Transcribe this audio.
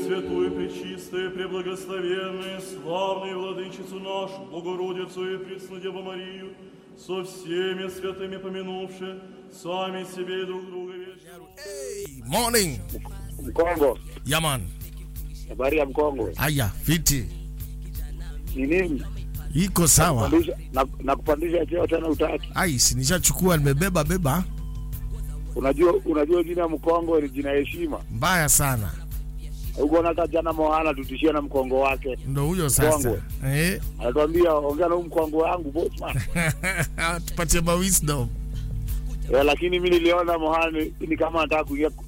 Пресвятую, Пречистую, Преблагословенную, славную Владычицу нашу, Богородицу и Преснодеву Марию, со всеми святыми помянувши, сами себе и друг друга вечно. Hey, morning. Mkongo, Yaman. habari ya Mkongo Aya, fiti. ni nini? Iko sawa. Kupandisha- na, na kupandisha cheo tena utaki. Ai, si nishachukua nimebeba beba. Unajua, unajua jina Mkongo ni jina heshima. Mbaya sana. Uko na jana Mohana tutishia na mkongo wake, Ndo huyo sasa. Mkongwe. Eh? anatuambia ongea na huyu mkongo wangu bossman. Tupatie ma wisdom. Eh, lakini mimi niliona Mohana ni, ni kama anataka kuingia